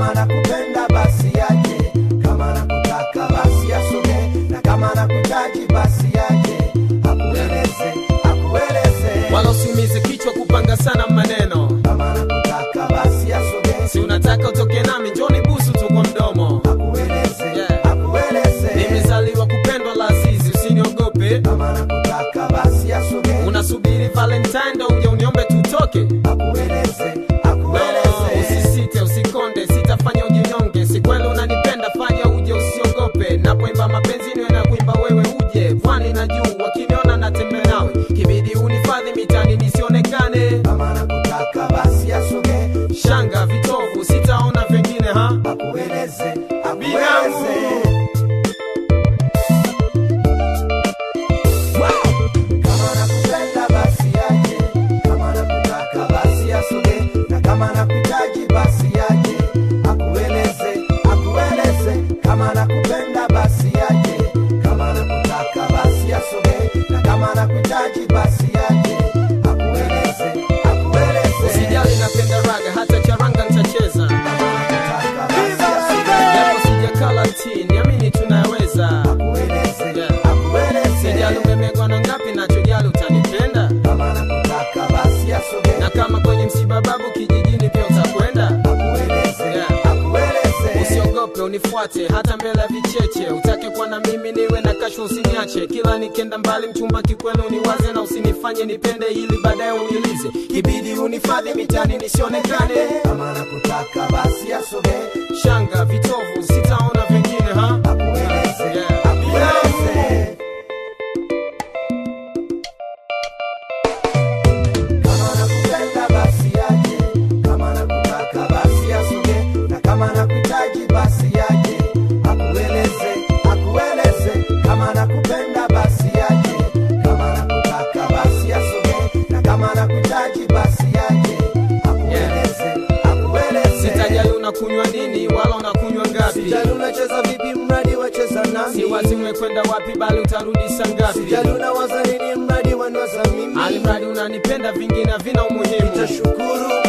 kama nakupenda basi aje kama nakutaka basi asogee na kama nakuhitaji basi aje akueleze akueleze wala usiumize kichwa kupanga sana maneno kama nakutaka basi asogee si unataka utoke nami njoni busu tu kwa mdomo akueleze Yeah. akueleze nimezaliwa kupendwa la azizi usiniogope kama nakutaka basi asogee unasubiri valentine ndo uje uniombe tutoke akueleze No, akueleze usisite usikonde sitafanya ujinyonge si kweli unanipenda fanya uje usiogope napoimba mapenzi niwe na kuimba wewe uje pwani na juu wakiniona natembe nawe kibidi unifadhi mitani nisionekane kama nakutaka basi asogee shanga vitovu sitaona vingine ha akueleze Binamu. akueleze kama nakupenda basi aje kama nakutaka basi asogee na kama nakuhitaji basi aje akueleze akueleze kama nakupenda basi aje kama nakutaka basi asogee na kama nakuhitaji basi aje akueleze akueleze usijali napenda raga hata charanga nitacheza kama nakutaka basi asogee japo sijakala ti niamini tunaweza akueleze Yeah. akueleze sijali umemegwa na ngapi nachojali utanipenda kama nakutaka basi asogee na kama kwenye msiba babu kijijini pia utakwenda akueleze Yeah. akueleze usiogope unifuate hata mbele ya vicheche utake kuwa na mimi niwe na kasho usiniache kila nikenda mbali mchumba kikweli uniwaze na usinifanye nipende ili baadaye unilize ibidi unifadhi mitani nisionekane kama nakutaka basi asogee shanga vitovu sitaona vingine ha akueleze Yeah. akueleze kama nakupenda basi aje kama nakutaka basi asogee na kama nakuhitaji basi aje akueleze akueleze kama nakupenda basi aje kama nakutaka basi asogee na kama nakuhitaji basi aje akueleze akueleze sitajali unakunywa nini wala unakunywa ngapi Sijali unacheza vipi mradi wacheza nami si wazi umekwenda wapi bali utarudi saa ngapi Sijali unawaza nini mradi wanwaza mimi alimradi unanipenda vingine havina umuhimu Nitashukuru